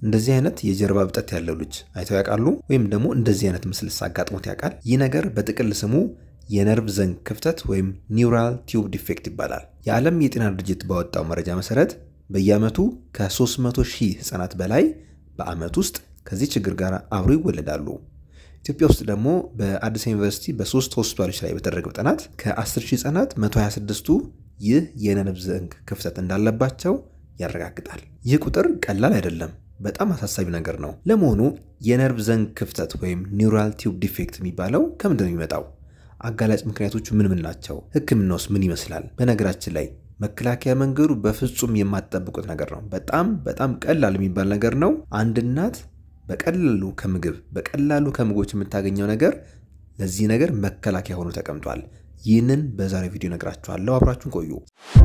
እንደዚህ አይነት የጀርባ እብጠት ያለው ልጅ አይተው ያውቃሉ? ወይም ደግሞ እንደዚህ አይነት ምስልስ አጋጥሞት ያውቃል? ይህ ነገር በጥቅል ስሙ የነርቭ ዘንግ ክፍተት ወይም ኒውራል ቲዩብ ዲፌክት ይባላል። የዓለም የጤና ድርጅት ባወጣው መረጃ መሰረት በየዓመቱ ከ300 ሺህ ህጻናት በላይ በዓመት ውስጥ ከዚህ ችግር ጋር አብሮ ይወለዳሉ። ኢትዮጵያ ውስጥ ደግሞ በአዲስ ዩኒቨርሲቲ በሶስት ሆስፒታሎች ላይ በተደረገው ጥናት ከ10 ሺህ ህጻናት 126ቱ ይህ የነርቭ ዘንግ ክፍተት እንዳለባቸው ያረጋግጣል። ይህ ቁጥር ቀላል አይደለም፣ በጣም አሳሳቢ ነገር ነው። ለመሆኑ የነርቭ ዘንግ ክፍተት ወይም ኒውራል ቲዩብ ዲፌክት የሚባለው ከምንድን ነው የሚመጣው? አጋላጭ ምክንያቶቹ ምን ምን ናቸው? ህክምናውስ ምን ይመስላል? በነገራችን ላይ መከላከያ መንገዱ በፍጹም የማትጠብቁት ነገር ነው። በጣም በጣም ቀላል የሚባል ነገር ነው። አንድ እናት በቀላሉ ከምግብ በቀላሉ ከምግቦች የምታገኘው ነገር ለዚህ ነገር መከላከያ ሆኖ ተቀምጧል። ይህንን በዛሬው ቪዲዮ ነግራችኋለሁ። አብራችሁን ቆዩ።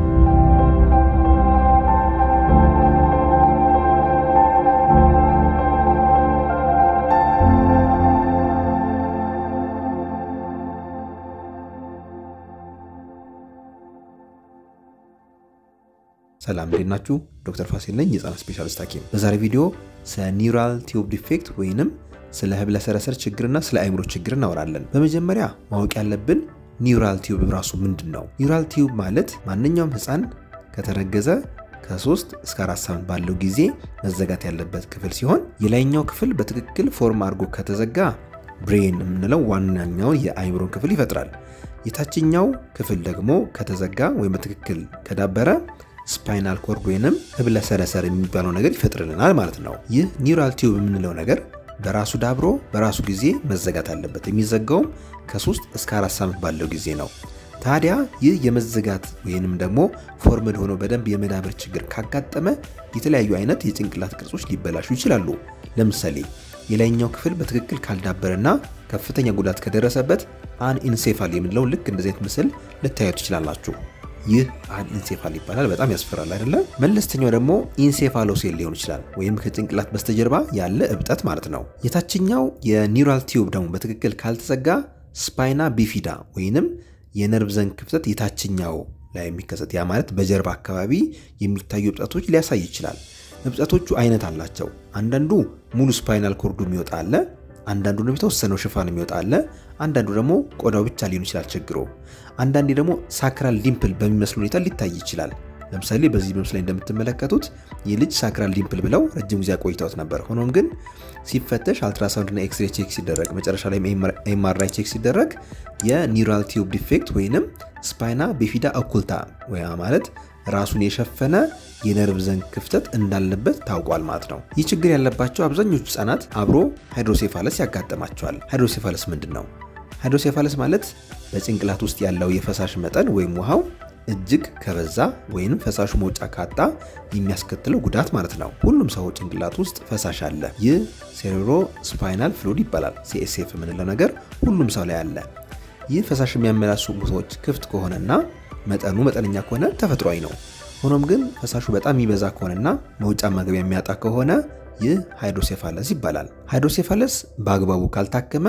ሰላም እንዴት ናችሁ? ዶክተር ፋሲል ነኝ የህፃናት ስፔሻሊስት ሐኪም። በዛሬ ቪዲዮ ስለ ኒውራል ቲዩብ ዲፌክት ወይንም ስለ ህብለ ሰረሰር ችግርና ስለ አእምሮ ችግር እናወራለን። በመጀመሪያ ማወቅ ያለብን ኒውራል ቲዩብ ራሱ ምንድን ነው? ኒውራል ቲዩብ ማለት ማንኛውም ህፃን ከተረገዘ ከ3 እስከ 4 ሳምንት ባለው ጊዜ መዘጋት ያለበት ክፍል ሲሆን የላይኛው ክፍል በትክክል ፎርም አድርጎ ከተዘጋ ብሬን የምንለው ዋናኛውን የአእምሮን ክፍል ይፈጥራል። የታችኛው ክፍል ደግሞ ከተዘጋ ወይም በትክክል ከዳበረ ስፓይናል ኮርድ ወይንም ህብለ ሰረሰር የሚባለው ነገር ይፈጥርልናል ማለት ነው። ይህ ኒውራል ቲዩብ የምንለው ነገር በራሱ ዳብሮ በራሱ ጊዜ መዘጋት አለበት። የሚዘጋውም ከ3 እስከ 4 ሳምንት ባለው ጊዜ ነው። ታዲያ ይህ የመዘጋት ወይንም ደግሞ ፎርምድ ሆኖ በደንብ የመዳበር ችግር ካጋጠመ የተለያዩ አይነት የጭንቅላት ቅርጾች ሊበላሹ ይችላሉ። ለምሳሌ የላይኛው ክፍል በትክክል ካልዳበረና ከፍተኛ ጉዳት ከደረሰበት አንኢንሴፋል የምንለው ልክ እንደዚህ አይነት ምስል ልታዩ ትችላላችሁ። ይህ አንኢንሴፋል ይባላል። በጣም ያስፈራል አይደለም? መለስተኛው ደግሞ ኢንሴፋሎሴል ሊሆን ይችላል፣ ወይም ከጭንቅላት በስተጀርባ ያለ እብጠት ማለት ነው። የታችኛው የኒውራል ቲዩብ ደግሞ በትክክል ካልተዘጋ ስፓይና ቢፊዳ ወይንም የነርቭ ዘንግ ክፍተት የታችኛው ላይ የሚከሰት ያ ማለት በጀርባ አካባቢ የሚታዩ እብጠቶች ሊያሳይ ይችላል። እብጠቶቹ አይነት አላቸው። አንዳንዱ ሙሉ ስፓይናል ኮርዱ የሚወጣ አለ። አንዳንዱ ደግሞ የተወሰነው ሽፋን የሚወጣ አለ። አንዳንዱ ደግሞ ቆዳው ብቻ ሊሆን ይችላል ችግሩ። አንዳንዴ ደግሞ ሳክራል ዲምፕል በሚመስል ሁኔታ ሊታይ ይችላል። ለምሳሌ በዚህ በምስል ላይ እንደምትመለከቱት ይህ ልጅ ሳክራል ዲምፕል ብለው ረጅም ጊዜ አቆይተውት ነበር። ሆኖም ግን ሲፈተሽ አልትራሳውንድና ኤክስሬ ቼክ ሲደረግ መጨረሻ ላይ ኤምአርአይ ቼክ ሲደረግ የኒውራል ቲዩብ ዲፌክት ወይንም ስፓይና ቢፊዳ ኦኩልታ ወይ ማለት ራሱን የሸፈነ የነርቭ ዘንግ ክፍተት እንዳለበት ታውቋል ማለት ነው። ይህ ችግር ያለባቸው አብዛኞቹ ህጻናት አብሮ ሃይድሮሴፋለስ ያጋጥማቸዋል። ሃይድሮሴፋለስ ምንድን ነው? ሃይድሮሴፋለስ ማለት በጭንቅላት ውስጥ ያለው የፈሳሽ መጠን ወይም ውሃው እጅግ ከበዛ ወይም ፈሳሹ መውጫ ካጣ የሚያስከትለው ጉዳት ማለት ነው። ሁሉም ሰው ጭንቅላት ውስጥ ፈሳሽ አለ። ይህ ሴሬብሮ ስፓይናል ፍሉድ ይባላል። ሲኤስኤፍ የምንለው ነገር ሁሉም ሰው ላይ አለ። ይህ ፈሳሽ የሚያመላሱ ቦታዎች ክፍት ከሆነና መጠኑ መጠነኛ ከሆነ ተፈጥሯዊ ነው። ሆኖም ግን ፈሳሹ በጣም የሚበዛ ከሆነና መውጫ መግቢያ የሚያጣ ከሆነ ይህ ሃይድሮሴፋለስ ይባላል። ሃይድሮሴፋለስ በአግባቡ ካልታከመ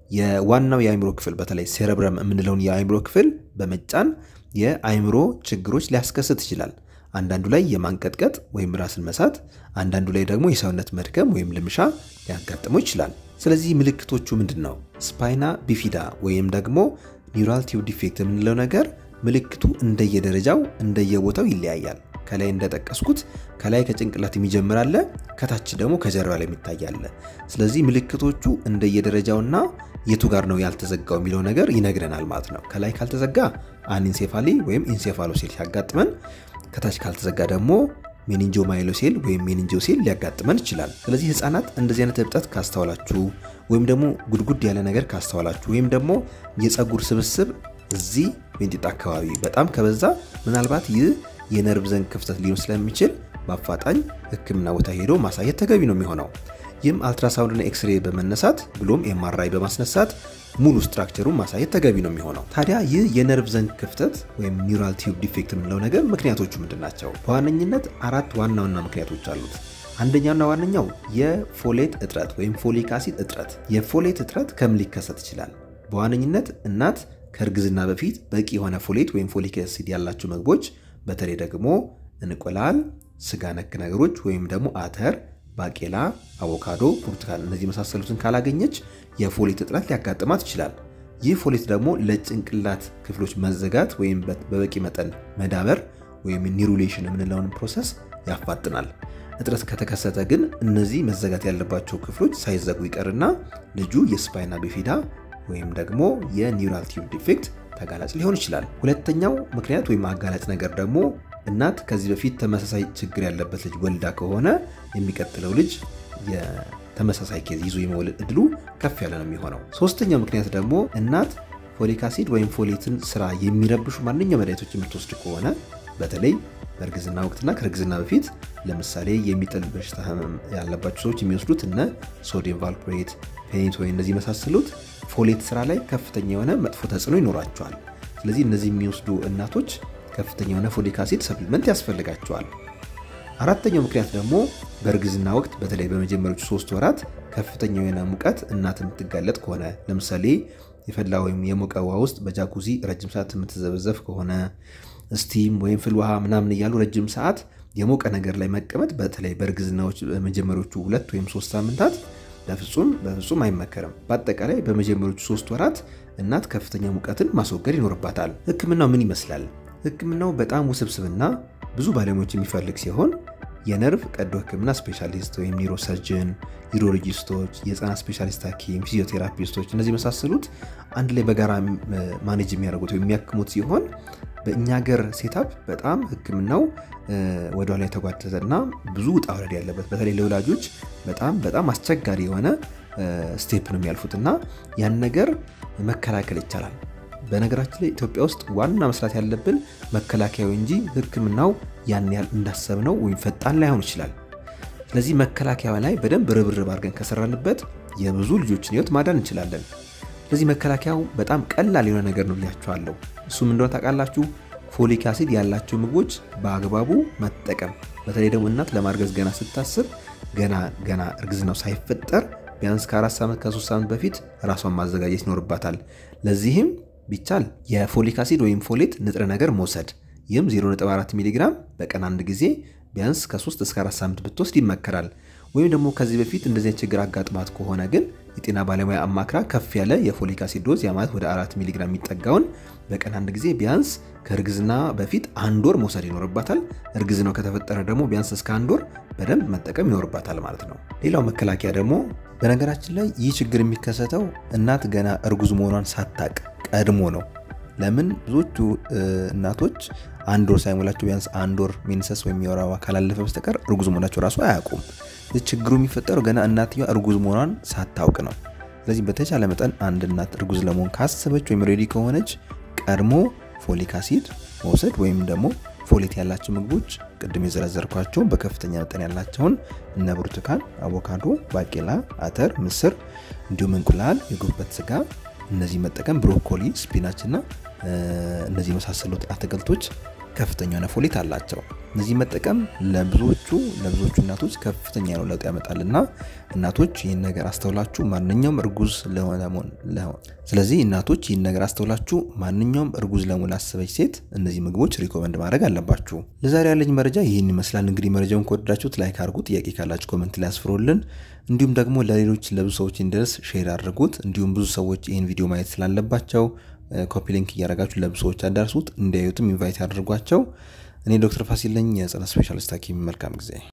የዋናው የአእምሮ ክፍል በተለይ ሴረብረም የምንለውን የአእምሮ ክፍል በመጫን የአእምሮ ችግሮች ሊያስከስት ይችላል። አንዳንዱ ላይ የማንቀጥቀጥ ወይም ራስን መሳት፣ አንዳንዱ ላይ ደግሞ የሰውነት መድከም ወይም ልምሻ ሊያጋጥመው ይችላል። ስለዚህ ምልክቶቹ ምንድን ነው? ስፓይና ቢፊዳ ወይም ደግሞ ኒውራል ቲዩብ ዲፌክት የምንለው ነገር ምልክቱ እንደየደረጃው እንደየቦታው ይለያያል። ከላይ እንደጠቀስኩት ከላይ ከጭንቅላት የሚጀምር አለ፣ ከታች ደግሞ ከጀርባ ላይ የሚታይ አለ። ስለዚህ ምልክቶቹ እንደየደረጃውና የቱ ጋር ነው ያልተዘጋው የሚለው ነገር ይነግረናል ማለት ነው። ከላይ ካልተዘጋ አንኢንሴፋሊ ወይም ኢንሴፋሎሴል ሲያጋጥመን፣ ከታች ካልተዘጋ ደግሞ ሜኒንጆማይሎሴል ወይም ሜኒንጆሴል ሊያጋጥመን ይችላል። ስለዚህ ህፃናት እንደዚህ አይነት እብጠት ካስተዋላችሁ ወይም ደግሞ ጉድጉድ ያለ ነገር ካስተዋላችሁ ወይም ደግሞ የፀጉር ስብስብ እዚህ ሜንጢጣ አካባቢ በጣም ከበዛ ምናልባት ይህ የነርቭ ዘንግ ክፍተት ሊሆን ስለሚችል በአፋጣኝ ሕክምና ቦታ ሄዶ ማሳየት ተገቢ ነው የሚሆነው። ይህም አልትራሳውንድና ኤክስሬ በመነሳት ብሎም ኤምአርአይ በማስነሳት ሙሉ ስትራክቸሩን ማሳየት ተገቢ ነው የሚሆነው። ታዲያ ይህ የነርቭ ዘንግ ክፍተት ወይም ኒውራል ቲዩብ ዲፌክት የምንለው ነገር ምክንያቶቹ ምንድን ናቸው? በዋነኝነት አራት ዋና ዋና ምክንያቶች አሉት። አንደኛውና ዋነኛው የፎሌት እጥረት ወይም ፎሊክ አሲድ እጥረት። የፎሌት እጥረት ከምን ሊከሰት ይችላል? በዋነኝነት እናት ከእርግዝና በፊት በቂ የሆነ ፎሌት ወይም ፎሊክ አሲድ ያላቸው ምግቦች በተለይ ደግሞ እንቁላል፣ ስጋ ነክ ነገሮች ወይም ደግሞ አተር፣ ባቄላ፣ አቮካዶ፣ ብርቱካን እነዚህ የመሳሰሉትን ካላገኘች የፎሌት እጥረት ሊያጋጥማት ይችላል። ይህ ፎሌት ደግሞ ለጭንቅላት ክፍሎች መዘጋት ወይም በበቂ መጠን መዳበር ወይም ኒሩሌሽን የምንለውን ፕሮሰስ ያፋጥናል። እጥረት ከተከሰተ ግን እነዚህ መዘጋት ያለባቸው ክፍሎች ሳይዘጉ ይቀርና ልጁ የስፓይና ቢፊዳ ወይም ደግሞ የኒውራል ቲዩብ ዲፌክት ተጋላጭ ሊሆን ይችላል። ሁለተኛው ምክንያት ወይም አጋላጭ ነገር ደግሞ እናት ከዚህ በፊት ተመሳሳይ ችግር ያለበት ልጅ ወልዳ ከሆነ የሚቀጥለው ልጅ የተመሳሳይ ኬዝ ይዞ የመወለድ እድሉ ከፍ ያለ ነው የሚሆነው። ሶስተኛው ምክንያት ደግሞ እናት ፎሊክ አሲድ ወይም ፎሌትን ስራ የሚረብሹ ማንኛውም መድኃኒቶች የምትወስድ ከሆነ በተለይ በእርግዝና ወቅትና ከእርግዝና በፊት ለምሳሌ የሚጥል በሽታ ህመም ያለባቸው ሰዎች የሚወስዱት እነ ሶዲየም ቫልፕሬት፣ ፔኒቶይን እነዚህ የመሳሰሉት ፎሌት ስራ ላይ ከፍተኛ የሆነ መጥፎ ተጽዕኖ ይኖራቸዋል። ስለዚህ እነዚህ የሚወስዱ እናቶች ከፍተኛ የሆነ ፎሊክ አሲድ ሰፕሊመንት ያስፈልጋቸዋል። አራተኛው ምክንያት ደግሞ በእርግዝና ወቅት በተለይ በመጀመሪያዎቹ ሶስት ወራት ከፍተኛ የሆነ ሙቀት እናት የምትጋለጥ ከሆነ ለምሳሌ የፈላ ወይም የሞቀ ውሃ ውስጥ በጃኩዚ ረጅም ሰዓት የምትዘበዘፍ ከሆነ ስቲም ወይም ፍል ውሃ ምናምን እያሉ ረጅም ሰዓት የሞቀ ነገር ላይ መቀመጥ በተለይ በእርግዝናዎች በመጀመሪያዎቹ ሁለት ወይም ሶስት ሳምንታት በፍጹም በፍጹም አይመከርም። በአጠቃላይ በመጀመሪያዎቹ ሶስት ወራት እናት ከፍተኛ ሙቀትን ማስወገድ ይኖርባታል። ህክምናው ምን ይመስላል? ህክምናው በጣም ውስብስብና ብዙ ባለሙያዎች የሚፈልግ ሲሆን የነርቭ ቀዶ ህክምና ስፔሻሊስት ወይም ኒውሮሰርጅን፣ ዩሮሎጂስቶች፣ የህፃናት ስፔሻሊስት ሐኪም፣ ፊዚዮቴራፒስቶች እነዚህ የመሳሰሉት አንድ ላይ በጋራ ማኔጅ የሚያደርጉት ወይም የሚያክሙት ሲሆን በእኛ ሀገር ሴታፕ በጣም ህክምናው ወደኋላ የተጓተተና ብዙ ውጣ ውረድ ያለበት በተለይ ለወላጆች በጣም በጣም አስቸጋሪ የሆነ ስቴፕ ነው የሚያልፉት እና ያን ነገር መከላከል ይቻላል። በነገራችን ላይ ኢትዮጵያ ውስጥ ዋና መስራት ያለብን መከላከያው እንጂ ህክምናው ያን ያህል እንዳሰብነው ወይም ፈጣን ላይሆን ይችላል። ስለዚህ መከላከያ ላይ በደንብ ርብርብ አድርገን ከሰራንበት የብዙ ልጆችን ህይወት ማዳን እንችላለን። ስለዚህ መከላከያው በጣም ቀላል የሆነ ነገር ነው ብያችኋለሁ። እሱም እንደሆነ ታውቃላችሁ፣ ፎሊክ አሲድ ያላቸው ምግቦች በአግባቡ መጠቀም። በተለይ ደግሞ እናት ለማርገዝ ገና ስታስብ ገና ገና እርግዝናው ሳይፈጠር ቢያንስ ከአራት ዓመት ከሶስት ዓመት በፊት ራሷን ማዘጋጀት ይኖርባታል። ለዚህም ቢቻል የፎሊክ አሲድ ወይም ፎሌት ንጥረ ነገር መውሰድ ይህም 0.4 ሚሊግራም በቀን አንድ ጊዜ ቢያንስ ከ3 እስከ 4 ሳምንት ብትወስድ ይመከራል። ወይም ደግሞ ከዚህ በፊት እንደዚህ ችግር አጋጥማት ከሆነ ግን የጤና ባለሙያ አማክራ ከፍ ያለ የፎሊክ አሲድ ዶዝ ያ ማለት ወደ 4 ሚሊግራም የሚጠጋውን በቀን አንድ ጊዜ ቢያንስ ከእርግዝና በፊት አንድ ወር መውሰድ ይኖርባታል። እርግዝናው ከተፈጠረ ደግሞ ቢያንስ እስከ አንድ ወር በደንብ መጠቀም ይኖርባታል ማለት ነው። ሌላው መከላከያ ደግሞ በነገራችን ላይ ይህ ችግር የሚከሰተው እናት ገና እርጉዝ መሆኗን ሳታቅ ቀድሞ ነው። ለምን ብዙዎቹ እናቶች አንድ ወር ሳይሞላቸው ቢያንስ አንድ ወር ሜንሰስ ወይም የወር አበባ ካላለፈ በስተቀር እርጉዝ መሆናቸው ራሱ አያውቁም። ችግሩ የሚፈጠረው ገና እናትየዋ እርጉዝ መሆኗን ሳታውቅ ነው። ስለዚህ በተቻለ መጠን አንድ እናት እርጉዝ ለመሆን ካሰበች ወይም ሬዲ ከሆነች ቀድሞ ፎሊክ አሲድ መውሰድ ወይም ደግሞ ፎሌት ያላቸው ምግቦች ቅድም የዘረዘርኳቸው በከፍተኛ መጠን ያላቸውን እነ ብርቱካን፣ አቮካዶ፣ ባቄላ፣ አተር፣ ምስር እንዲሁም እንቁላል፣ የጉበት ስጋ እነዚህ መጠቀም ብሮኮሊ፣ ስፒናች እና እነዚህ የመሳሰሉት አትክልቶች ከፍተኛ የሆነ ፎሌት አላቸው። እነዚህ መጠቀም ለብዙዎቹ ለብዙዎቹ እናቶች ከፍተኛ የሆነ ለውጥ ያመጣልና እናቶች ይህን ነገር አስተውላችሁ ማንኛውም እርጉዝ ለሆነ ስለዚህ እናቶች ይህን ነገር አስተውላችሁ ማንኛውም እርጉዝ ለመሆን ላሰበች ሴት እነዚህ ምግቦች ሪኮመንድ ማድረግ አለባችሁ። ለዛሬ ያለኝ መረጃ ይህን ይመስላል። እንግዲህ መረጃውን ከወደዳችሁት ላይክ አድርጉ። ጥያቄ ካላችሁ ኮመንት ላይ አስፍሩልን። እንዲሁም ደግሞ ለሌሎች ለብዙ ሰዎች እንዲደርስ ሼር አድርጉት። እንዲሁም ብዙ ሰዎች ይህን ቪዲዮ ማየት ስላለባቸው ኮፒ ሊንክ እያደረጋችሁ ለብዙ ሰዎች አዳርሱት። እንዲያዩትም ኢንቫይት ያደርጓቸው። እኔ ዶክተር ፋሲል ነኝ፣ የህፃናት ስፔሻሊስት ሐኪም። መልካም ጊዜ